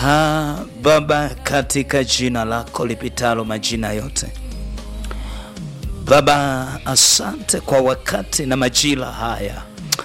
Ah, Baba, katika jina lako lipitalo majina yote, Baba, asante kwa wakati na majira haya.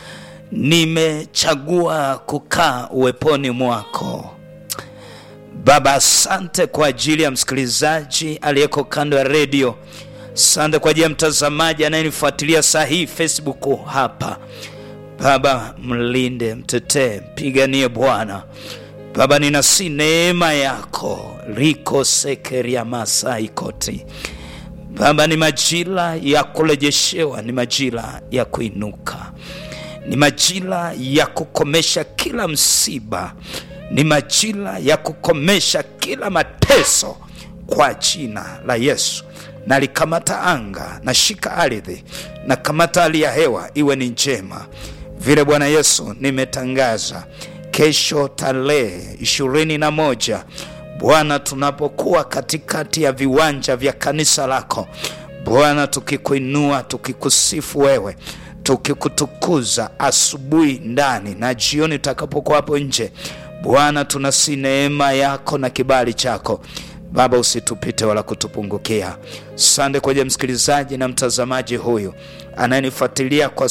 Nimechagua kukaa uweponi mwako Baba. Asante kwa ajili ya msikilizaji aliyeko kando ya redio. Asante kwa ajili ya mtazamaji anayenifuatilia saa hii Facebook hapa. Baba, mlinde, mtetee, mpiganie Bwana. Baba, ninasi neema yako riko sekeria masai koti Baba, ni majira ya kurejeshewa, ni majira ya kuinuka, ni majira ya kukomesha kila msiba, ni majira ya kukomesha kila mateso kwa jina la Yesu. Nalikamata anga, nashika ardhi, na kamata hali ya hewa iwe ni njema vile Bwana Yesu nimetangaza kesho tarehe ishirini na moja Bwana, tunapokuwa katikati ya viwanja vya kanisa lako Bwana, tukikuinua tukikusifu wewe, tukikutukuza asubuhi ndani na jioni tutakapokuwa hapo nje Bwana, tunasi neema yako na kibali chako Baba, usitupite wala kutupungukia. Sande kwenye msikilizaji na mtazamaji huyu anayenifuatilia kwa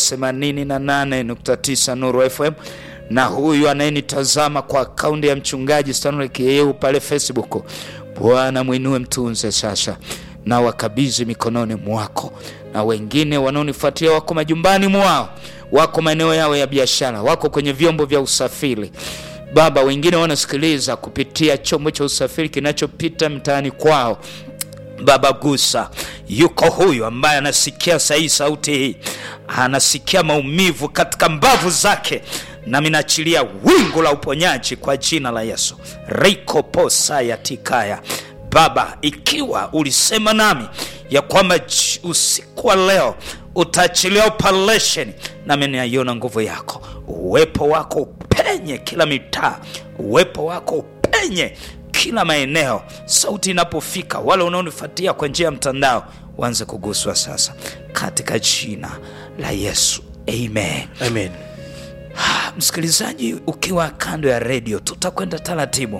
88.9 Nuru FM na huyu anayenitazama kwa akaunti ya mchungaji Stanley Kiyeu pale Facebook. Bwana mwinue, mtunze sasa na wakabidhi mikononi mwako, na wengine wanaonifuatilia wako majumbani mwao, wako maeneo yao ya biashara, wako kwenye vyombo vya usafiri Baba, wengine wanasikiliza kupitia chombo cha usafiri kinachopita mtaani kwao. Baba, gusa. Yuko huyu ambaye anasikia sahihi sauti hii, anasikia maumivu katika mbavu zake, nami naachilia wingu la uponyaji kwa jina la Yesu. riko posa ya tikaya Baba, ikiwa ulisema nami ya kwamba usiku wa leo utaachilia operation, nami naiona nguvu yako, uwepo wako upenye kila mitaa, uwepo wako upenye kila maeneo. Sauti inapofika, wale unaonifuatia kwa njia ya mtandao waanze kuguswa sasa, katika jina la Yesu, amen, Amen. Msikilizaji, ukiwa kando ya redio, tutakwenda taratibu,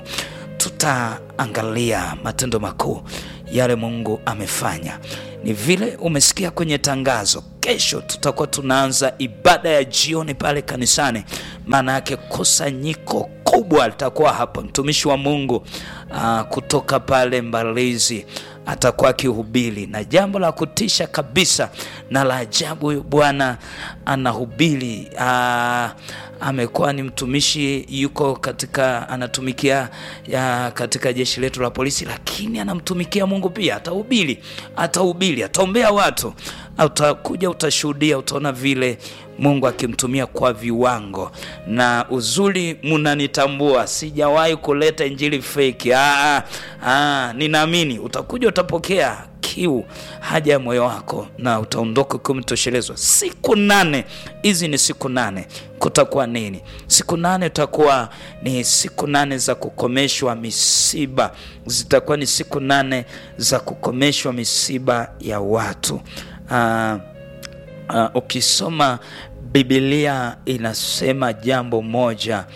tutaangalia matendo makuu yale Mungu amefanya. Ni vile umesikia kwenye tangazo, kesho tutakuwa tunaanza ibada ya jioni pale kanisani. Maana yake kusanyiko kubwa litakuwa hapa. Mtumishi wa Mungu aa, kutoka pale Mbalizi atakuwa akihubiri, na jambo la kutisha kabisa na la ajabu, huyu bwana anahubiri aa, amekuwa ni mtumishi, yuko katika anatumikia ya katika jeshi letu la polisi, lakini anamtumikia Mungu pia. Atahubiri, atahubiri, ataombea watu, utakuja, utashuhudia, utaona vile Mungu akimtumia kwa viwango. Na uzuri, munanitambua, sijawahi kuleta injili fake. Ah, ah, ninaamini utakuja, utapokea kiu haja ya moyo wako na utaondoka ukiwa umetoshelezwa. Siku nane hizi ni siku nane, kutakuwa nini? Siku nane utakuwa ni siku nane za kukomeshwa misiba, zitakuwa ni siku nane za kukomeshwa misiba ya watu. Ah, Uh, ukisoma Biblia inasema jambo moja.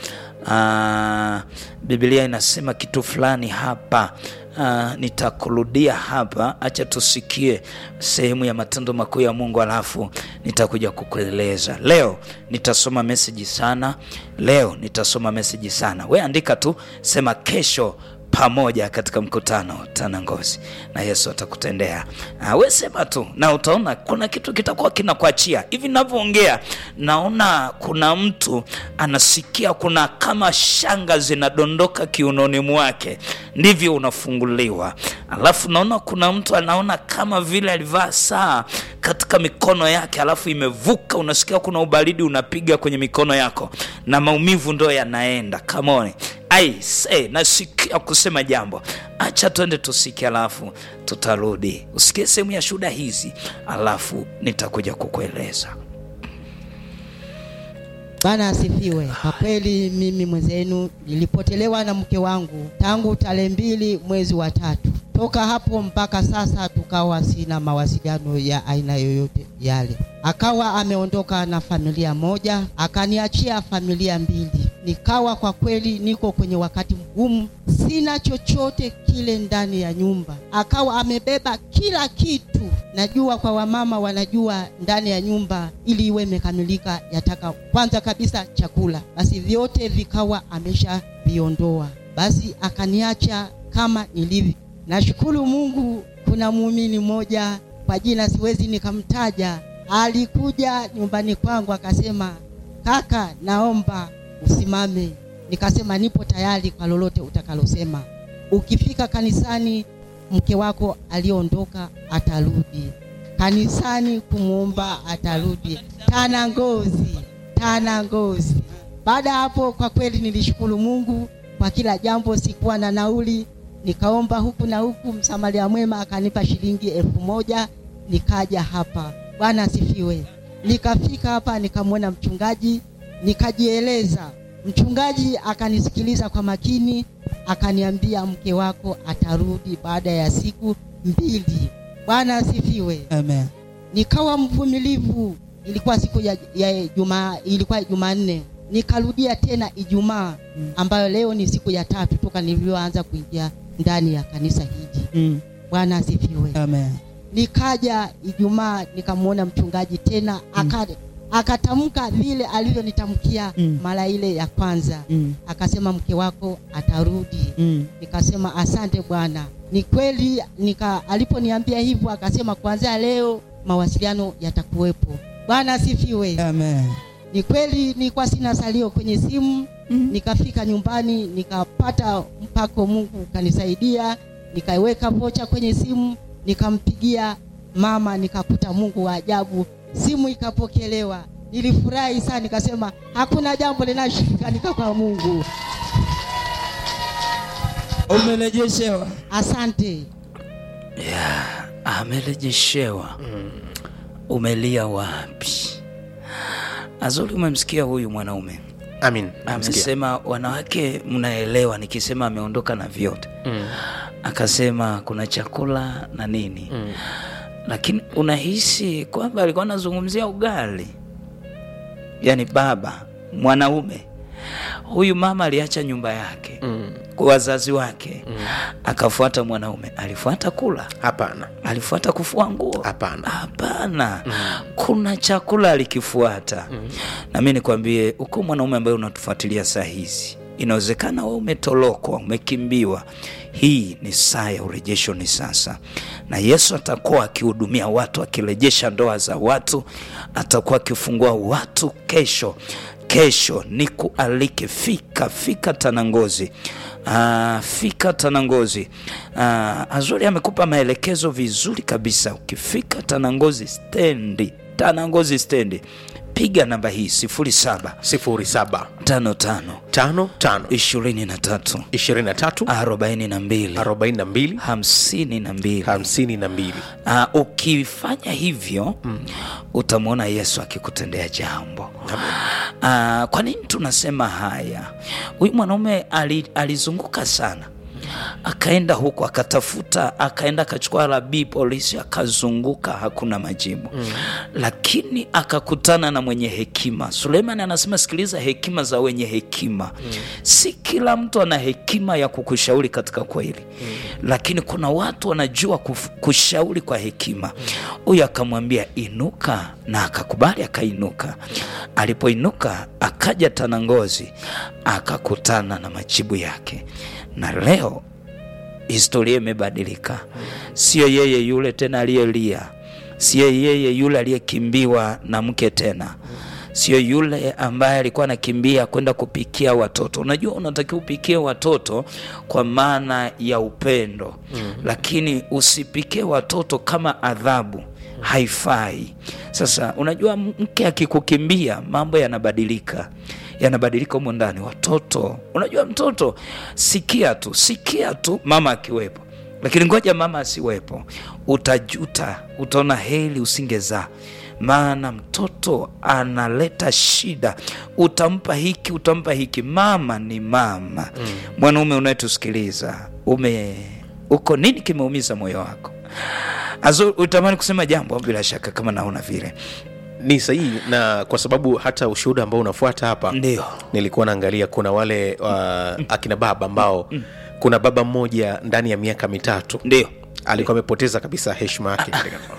Uh, Biblia inasema kitu fulani hapa. Uh, nitakurudia hapa, acha tusikie sehemu ya matendo makuu ya Mungu, alafu nitakuja kukueleza. Leo nitasoma meseji sana, leo nitasoma meseji sana. We andika tu, sema kesho pamoja katika mkutano Tanangozi na Yesu atakutendea. Uh, we sema tu na utaona kuna kitu kitakuwa kinakuachia. Hivi ninavyoongea, naona kuna mtu anasikia kuna kama shanga zinadondoka kiunoni mwake, ndivyo unafunguliwa. Alafu naona kuna mtu anaona kama vile alivaa saa katika mikono yake, alafu imevuka, unasikia kuna ubaridi unapiga kwenye mikono yako na maumivu ndo yanaenda. Come on. Ai, say, nasikia kusema jambo, acha twende tusikie, alafu tutarudi usikie sehemu ya shuhuda hizi, alafu nitakuja kukueleza. Bwana asifiwe. Kwa kweli mimi mwenzenu nilipotelewa na mke wangu tangu tarehe mbili mwezi wa tatu. Toka hapo mpaka sasa tukawa sina mawasiliano ya aina yoyote yale. Akawa ameondoka na familia moja, akaniachia familia mbili. Nikawa kwa kweli niko kwenye wakati mgumu sina chochote kile ndani ya nyumba. Akawa amebeba kila kitu. Najua kwa wamama wanajua ndani ya nyumba ili iwe imekamilika, yataka kwanza kabisa chakula. Basi vyote vikawa ameshaviondoa, basi akaniacha kama nilivyo. Nashukuru Mungu, kuna muumini mmoja kwa jina siwezi nikamtaja, alikuja nyumbani kwangu akasema, kaka, naomba usimame. Nikasema nipo tayari kwa lolote utakalosema. Ukifika kanisani, mke wako aliondoka atarudi kanisani kumwomba, atarudi tana ngozi, tana ngozi. Baada ya hapo, kwa kweli nilishukuru Mungu kwa kila jambo. Sikuwa na nauli, nikaomba huku na huku, msamaria mwema akanipa shilingi elfu moja nikaja hapa. Bwana asifiwe. Nikafika hapa nikamwona mchungaji, nikajieleza. Mchungaji akanisikiliza kwa makini, akaniambia mke wako atarudi baada ya siku mbili. Bwana asifiwe. Amen. Nikawa mvumilivu. Ilikuwa siku ya, ya Jumaa, ilikuwa Jumanne. Nikarudia tena Ijumaa ambayo leo ni siku ya tatu toka nilivyoanza kuingia ndani ya kanisa hili. Mm. Bwana asifiwe. Amen. Nikaja Ijumaa nikamwona mchungaji tena aka akatamka vile alivyonitamkia Mm. mara ile ya kwanza. Mm. Akasema mke wako atarudi. Mm. Nikasema asante Bwana. Ni kweli nika aliponiambia hivyo akasema kuanzia leo mawasiliano yatakuwepo. Bwana asifiwe. Amen. Ni kweli nilikuwa sina salio kwenye simu. Mm. Nikafika nyumbani nikapata mpako, Mungu kanisaidia, nikaiweka vocha kwenye simu, nikampigia mama, nikakuta Mungu wa ajabu, simu ikapokelewa. Nilifurahi sana, nikasema hakuna jambo linashindikanika kwa Mungu. Umerejeshewa. Asante. yeah, amerejeshewa umelia wapi azuri umemsikia huyu mwanaume amin Namsikia. amesema wanawake mnaelewa nikisema ameondoka na vyote Mm. akasema kuna chakula na nini Mm. lakini unahisi kwamba alikuwa anazungumzia ugali yaani baba mwanaume huyu mama aliacha nyumba yake Mm. kwa wazazi wake akafuata mwanaume alifuata kula hapana alifuata kufua nguo Hapana. hapana kuna chakula alikifuata na mi nikwambie uko mwanaume ambaye unatufuatilia saa hizi inawezekana we umetolokwa umekimbiwa hii ni saa ya urejesho ni sasa na yesu atakuwa akihudumia watu akirejesha ndoa za watu atakuwa akifungua watu kesho kesho ni kualike fika fika tanangozi Ah, fika tanangozi Ah, azuri amekupa maelekezo vizuri kabisa ukifika tanangozi stendi tanangozi stendi piga namba hii 07 sifuri saba 55 tano tano 23 ishirini na tatu 42 arobaini na mbili 52 hamsini na mbili Uh, ukifanya hivyo mm. utamwona yesu akikutendea jambo uh, kwa nini tunasema haya huyu mwanaume ali, alizunguka sana akaenda huko akatafuta akaenda akachukua rabii polisi akazunguka hakuna majibu mm. lakini akakutana na mwenye hekima suleiman anasema sikiliza hekima za wenye hekima mm. si kila mtu ana hekima ya kukushauri katika kweli mm. lakini kuna watu wanajua kuf, kushauri kwa hekima huyu akamwambia inuka na akakubali akainuka alipoinuka akaja tanangozi akakutana na majibu yake na leo historia imebadilika sio yeye yule tena aliyelia sio yeye yule aliyekimbiwa na mke tena sio yule ambaye alikuwa anakimbia kwenda kupikia watoto unajua unatakiwa upikie watoto kwa maana ya upendo mm. lakini usipikie watoto kama adhabu haifai sasa unajua mke akikukimbia mambo yanabadilika yanabadilika humo ndani watoto unajua mtoto sikia tu sikia tu mama akiwepo lakini ngoja mama asiwepo utajuta utaona heli usingezaa maana mtoto analeta shida utampa hiki utampa hiki mama ni mama mm. mwanaume unayetusikiliza ume uko nini kimeumiza moyo wako Azo, utamani kusema jambo bila shaka kama naona vile ni sahihi na kwa sababu hata ushuhuda ambao unafuata hapa ndio nilikuwa naangalia kuna wale uh, akina baba ambao kuna baba mmoja ndani ya miaka mitatu ndio alikuwa amepoteza kabisa heshima yake katika ndoa.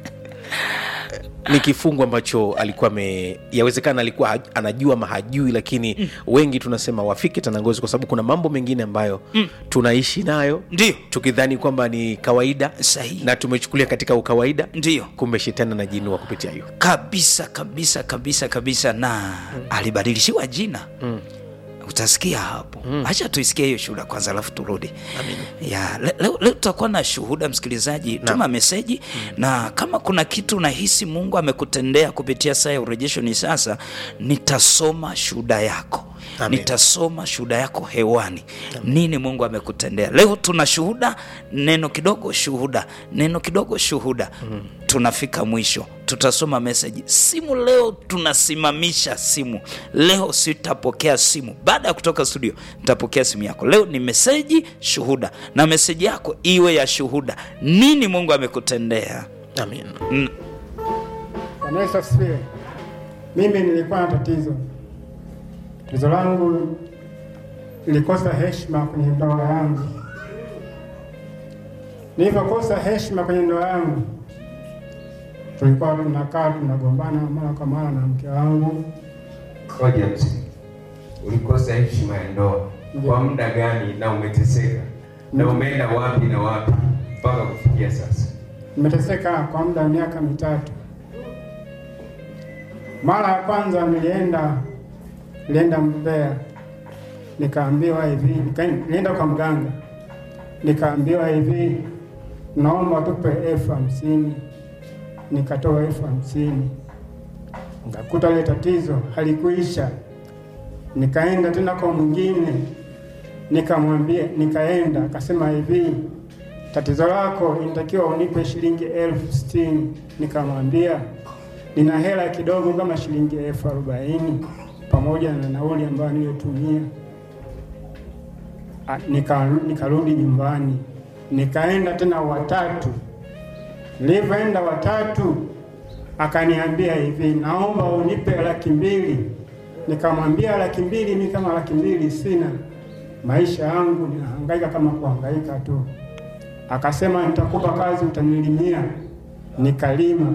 ni kifungu ambacho alikuwa ame yawezekana alikuwa ha- anajua ama hajui lakini mm. wengi tunasema wafike tanangozi kwa sababu kuna mambo mengine ambayo mm. tunaishi nayo ndio tukidhani kwamba ni kawaida Sahihi. na tumechukulia katika ukawaida ndio kumbe shetani anajinua kupitia hiyo kabisa kabisa kabisa kabisa na mm. alibadilishiwa jina mm. utasikia hapo hacha tuisikie hiyo shuhuda kwanza alafu turudi ya le- leo, leo tutakuwa na shuhuda msikilizaji tuma meseji na kama kuna kitu unahisi mungu amekutendea kupitia saa ya urejesho ni sasa nitasoma shuhuda yako Amen. nitasoma shuhuda yako hewani nini mungu amekutendea leo tuna shuhuda neno kidogo shuhuda neno kidogo shuhuda tunafika mwisho tutasoma meseji simu leo tunasimamisha simu leo sitapokea simu baada ya kutoka studio nitapokea simu yako leo ni meseji shuhuda na meseji yako iwe ya shuhuda nini mungu amekutendea amen Bwana Yesu asifiwe. Mimi nilikuwa na tatizo. Tatizo langu nilikosa heshima kwenye ndoa yangu. Nilivyokosa heshima kwenye ndoa yangu, tulikuwa tunakaa tunagombana mara kwa mara na mke wangu. Ngoja mzee, ulikosa heshima ya ndoa kwa muda gani na umeteseka na umeenda wapi na wapi mpaka kufikia sasa? Nimeteseka kwa muda wa miaka mitatu. Mara ya kwanza nilienda nilienda Mbeya, nikaambiwa hivi, nika- nilienda kwa mganga, nikaambiwa hivi, naomba tupe elfu hamsini. Nikatoa elfu hamsini, nikakuta ile tatizo halikuisha. Nikaenda tena kwa mwingine, nikamwambia, nikaenda akasema hivi, tatizo lako inatakiwa unipe shilingi elfu sitini. Nikamwambia nina hela kidogo kama shilingi elfu arobaini pamoja na nauli ambayo niliyotumia. Ah, nika- Nikarudi nyumbani, nikaenda tena watatu. Nilivyoenda watatu, akaniambia hivi, naomba unipe laki mbili. Nikamwambia laki mbili, mi kama laki mbili sina, maisha yangu ninahangaika kama kuhangaika tu. Akasema nitakupa kazi, utanilimia. Nikalima.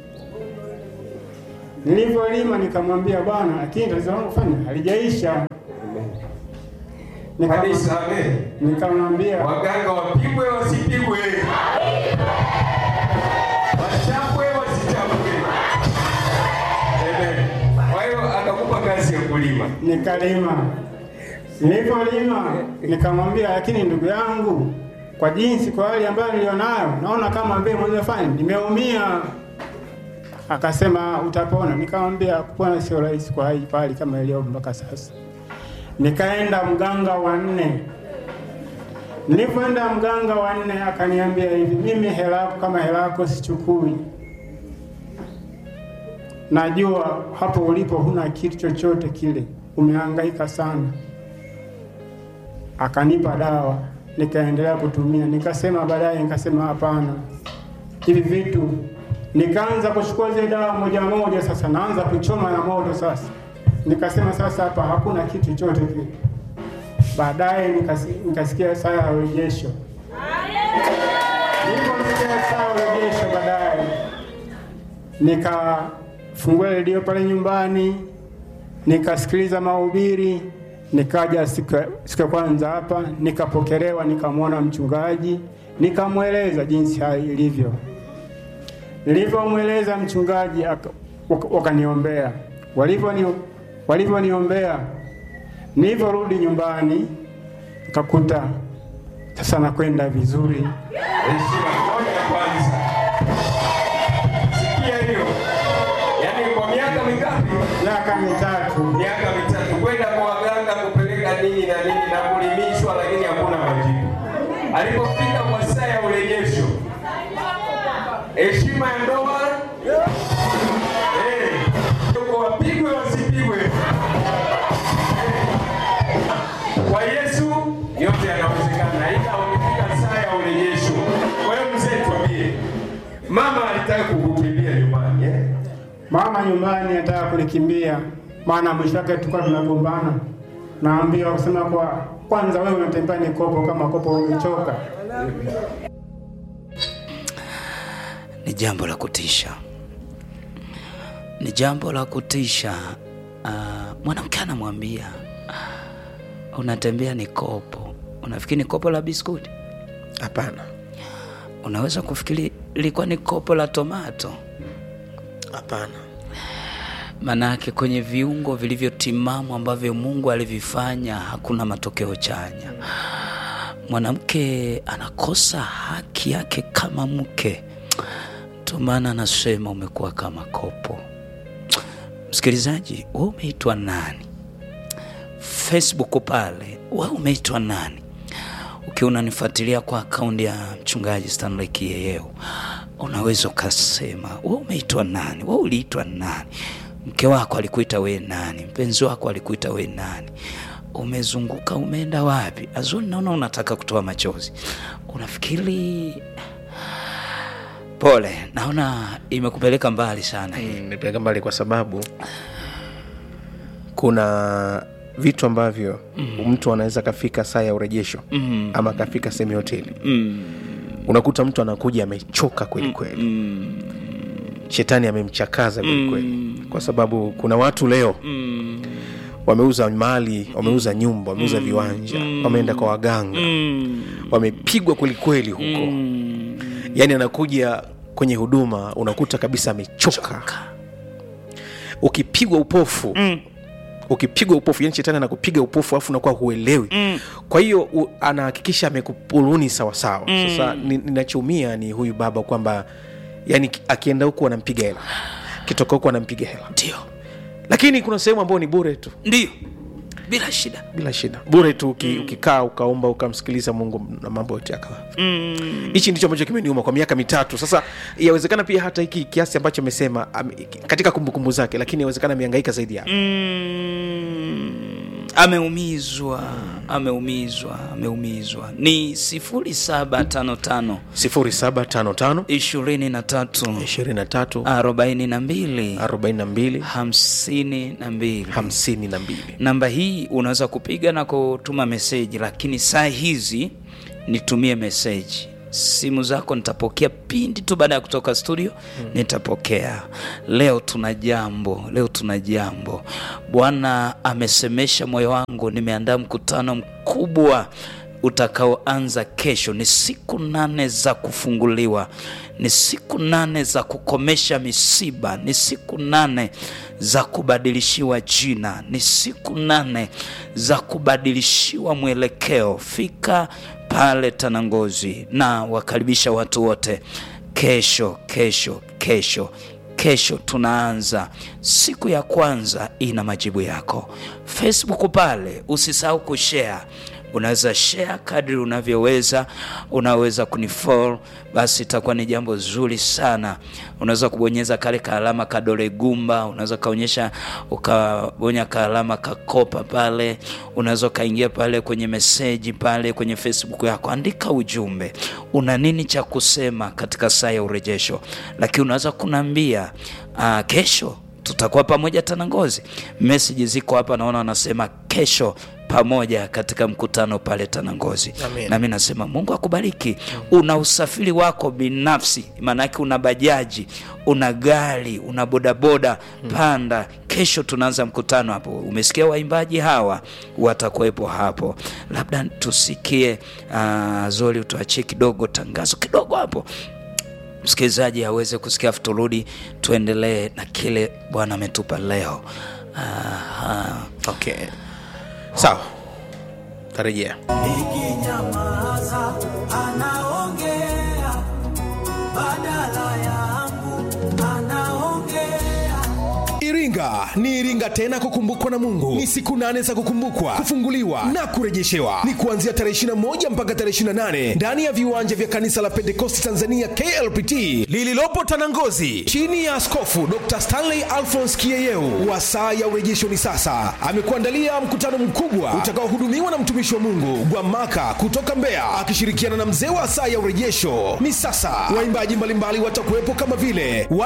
Nilivyolima nikamwambia bwana, lakini tatizo langu fanya halijaisha. Nikam- Kanisa, amen. Nikamwambia Waganga wapigwe wasipigwe, wachapwe wasichapwe. Amen. Kwa hiyo akakupa kazi ya kulima. nikalima. Nilivyolima nikamwambia, lakini ndugu yangu, kwa jinsi, kwa hali ambayo nilionayo, naona kama vile mwenye fanya nimeumia. Akasema utapona. Nikamwambia kupona sio rahisi kwa hali kwa hali kama iliyo mpaka sasa. Nikaenda mganga wa nne. Nilipoenda mganga wa nne akaniambia hivi, mimi hela yako kama hela yako sichukui, najua hapo ulipo huna kitu chochote kile, umehangaika sana. Akanipa dawa, nikaendelea kutumia. Nikasema baadaye, nikasema hapana, hivi vitu. Nikaanza kuchukua zile dawa moja moja, sasa naanza kuchoma na moto sasa. Nikasema sasa hapa hakuna kitu chochote kile. Baadaye nikasi- nikasikia saa ya urejesho. Niliposikia saa ya urejesho, baadaye nikafungua redio pale nyumbani, nikasikiliza mahubiri. Nikaja siku ya- siku ya kwanza hapa, nikapokelewa, nikamwona mchungaji, nikamweleza jinsi hali ilivyo. Nilivyomweleza mchungaji, aka- waka- wakaniombea. Walivyoni- Walivyoniombea, nilivyorudi nyumbani, nikakuta sasa nakwenda vizuri. Heshima moja kwanza. Sikia hiyo. Yaani kwa miaka mingapi? Miaka mitatu Miaka mitatu kwenda kwa waganga kupeleka nini na nini na kulimishwa, lakini hakuna majibu. Alipofika kwa saa ya urejesho, heshima ya ndoa eh, yuko wapigwe wasipigwe. Eh, Kwa Yesu yote yanawezekana, ila ukifika saa ya urejesho. Kwa hiyo mzee, tuambie, mama alitaka kukukimbia nyumbani eh? Mama nyumbani anataka kunikimbia, maana mwisho wake tulikuwa tunagombana. naambiwa kusema kwa kwanza wewe unatembea ni kopo kama kopo umechoka. ni jambo la kutisha, ni jambo la kutisha. Uh, mwanamke anamwambia uh, unatembea ni kopo. Unafikiri ni kopo la biskuti? hapana Unaweza kufikiri ilikuwa ni kopo la tomato. hapana Manake kwenye viungo vilivyotimamu ambavyo Mungu alivifanya hakuna matokeo chanya. Mwanamke anakosa haki yake kama mke, ndio maana anasema umekuwa kama kopo. Msikilizaji, wewe umeitwa nani? Facebook pale, wewe umeitwa nani? Ukiwa unanifuatilia kwa akaunti ya mchungaji Stanley Kiyeyeo, unaweza ukasema wewe umeitwa nani? Wewe uliitwa nani? Mke wako alikuita we nani? Mpenzi wako alikuita we nani? Umezunguka, umeenda wapi? Azuri, naona unataka kutoa machozi. Unafikiri pole, naona imekupeleka mbali sana hii. nimepeleka mbali kwa sababu kuna vitu ambavyo mtu anaweza akafika saa ya urejesho Mm. ama akafika sehemu ya hoteli Mm. unakuta mtu anakuja amechoka kweli kweli Mm. shetani amemchakaza kweli kweli kwa sababu kuna watu leo Mm. wameuza mali wameuza nyumba wameuza viwanja wameenda kwa waganga Mm. wamepigwa kwelikweli huko Mm. yaani anakuja kwenye huduma unakuta kabisa amechoka ukipigwa upofu Mm. ukipigwa upofu yani shetani anakupiga upofu alafu unakuwa huelewi Mm. kwa hiyo u- anahakikisha amekupuluni sawasawa sasa ni- ninachoumia ni huyu baba kwamba yani ki- akienda huku anampiga hela kitoka huku anampiga hela Ndio, lakini kuna sehemu ambayo ni bure tu ndio, bila shida. bila shida bure tu uki, ukikaa ukaomba ukamsikiliza mungu na mambo yote yakawa Mm. hichi ndicho ambacho kimeniuma kwa miaka mitatu sasa yawezekana pia hata hiki kiasi ambacho amesema ame- katika kumbukumbu zake lakini yawezekana ameangaika zaidi hapo Mm. Ameumizwa, ameumizwa, ameumizwa. Ni sifuri saba tano tano 0755 ishirini na tatu 23 arobaini na mbili 42 hamsini na mbili. 52 Namba hii unaweza kupiga na kutuma meseji, lakini saa hizi nitumie meseji. Simu zako nitapokea pindi tu baada ya kutoka studio, nitapokea. Leo tuna jambo, leo tuna jambo. Bwana amesemesha moyo wangu, nimeandaa mkutano mkubwa utakaoanza kesho. Ni siku nane za kufunguliwa, ni siku nane za kukomesha misiba, ni siku nane za kubadilishiwa jina, ni siku nane za kubadilishiwa mwelekeo. Fika pale Tanangozi na wakaribisha watu wote kesho, kesho, kesho kesho tunaanza siku ya kwanza ina majibu yako facebook pale usisahau kushare unaweza share kadri unavyoweza unaweza kunifollow basi itakuwa ni jambo zuri sana unaweza kubonyeza kale kaalama kadole gumba unaweza kaonyesha ukabonya kaalama kakopa pale unaweza ukaingia pale kwenye meseji pale kwenye facebook yako andika ujumbe una nini cha kusema katika saa ya urejesho lakini unaweza kunaambia uh, kesho tutakuwa pamoja Tanangozi. Meseji ziko hapa, naona wanasema kesho pamoja katika mkutano pale Tanangozi. Amen. Nami nasema Mungu akubariki. Una usafiri wako binafsi, maanake una bajaji, una gari, una bodaboda, panda. Kesho tunaanza mkutano hapo. Umesikia waimbaji hawa watakuwepo hapo, labda tusikie uh, Zoli, utuachie kidogo tangazo kidogo hapo msikilizaji aweze kusikia afu turudi tuendelee na kile bwana ametupa leo Aha. okay sawa tarejea Nikinyamaza anaongea badala yangu, anaongea Iringa ni Iringa tena kukumbukwa na Mungu. Ni siku nane za kukumbukwa, kufunguliwa na kurejeshewa. Ni kuanzia tarehe 21 mpaka tarehe 28 ndani ya viwanja vya kanisa la Pentekosti Tanzania KLPT lililopo Tanangozi, chini ya Askofu Dr. Stanley Alphonse Kieyeu. Wa saa ya urejesho ni sasa. Amekuandalia mkutano mkubwa utakaohudumiwa na mtumishi wa Mungu Gwamaka kutoka Mbeya akishirikiana na mzee wa saa ya urejesho ni sasa. Waimbaji mbalimbali watakuwepo kama vile